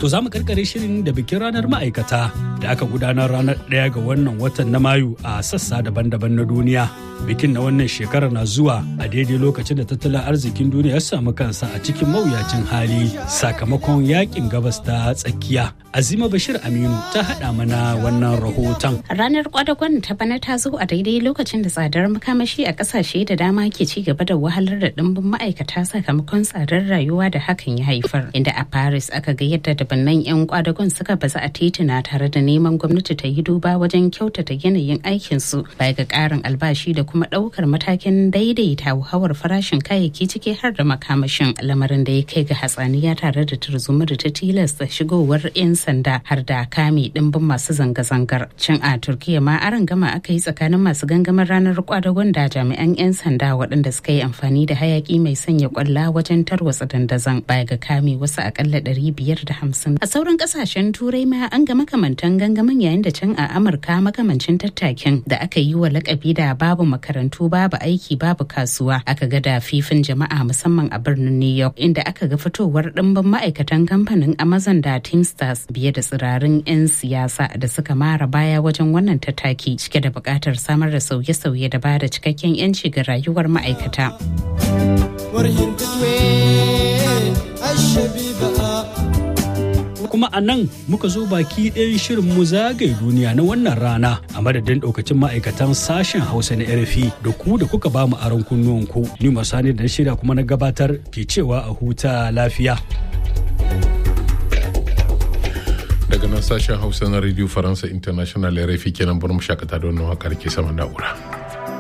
To za mu karkare shirin da bikin ranar ma'aikata da aka gudanar ranar ɗaya ga wannan watan na Mayu a sassa daban-daban na duniya. Bikin na wannan shekarar na zuwa a daidai lokacin da tattalin arzikin duniya ya samu kansa a cikin mawuyacin hali sakamakon yakin gabas ta tsakiya. Azima Bashir Aminu ta haɗa mana wannan rahoton. Ranar kwadagon ta bana ta zo a daidai lokacin da tsadar makamashi a ƙasashe da dama ke ci gaba da wahalar da ɗimbin ma'aikata sakamakon tsadar rayuwa da hakan ya haifar. Inda a Paris aka ga yadda dabannan 'yan kwadagon suka baza a tituna tare da neman gwamnati ta yi duba wajen kyautata yanayin aikinsu baya ga ƙarin albashi da kuma ɗaukar matakin daidaita hauhawar farashin kayayyaki ciki har da makamashin lamarin da ya kai ga hatsaniya tare da turzuma da ta tilasta shigowar 'yan sanda har da kame ɗimbin masu zanga-zangar cin a turkiya ma aron gama aka yi tsakanin masu gangamin ranar kwadagon da jami'an 'yan sanda waɗanda suka yi amfani da hayaki mai sanya kwalla wajen tarwatsa dandazon baya ga kame wasu akalla ɗari biyar da hamsin a sauran ƙasashen turai ma an ga makamantan gangamin yayin da can a amurka makamancin tattakin da aka yi wa lakabi da babu makarantu babu aiki babu kasuwa aka ga da fifin jama'a musamman a birnin new york inda aka ga fitowar ɗimbin ma'aikatan kamfanin amazon da teamsters biye da tsirarin 'yan siyasa da suka mara baya wajen wannan tattaki cike da buƙatar samar da sauye-sauye da ba da cikakken 'yanci ga rayuwar ma'aikata. kuma a nan muka zo baki ɗayan shirin mu zagaye duniya na wannan rana a madadin ɗaukacin ma'aikatan sashen hausa na rfi da ku da kuka ba mu aron kunnuwanku ni masani da shirya kuma na gabatar ke cewa a huta lafiya daga nan sashen hausa na radio faransa international rfi kenan bar mu shakata da wannan wakar ke sama na'ura.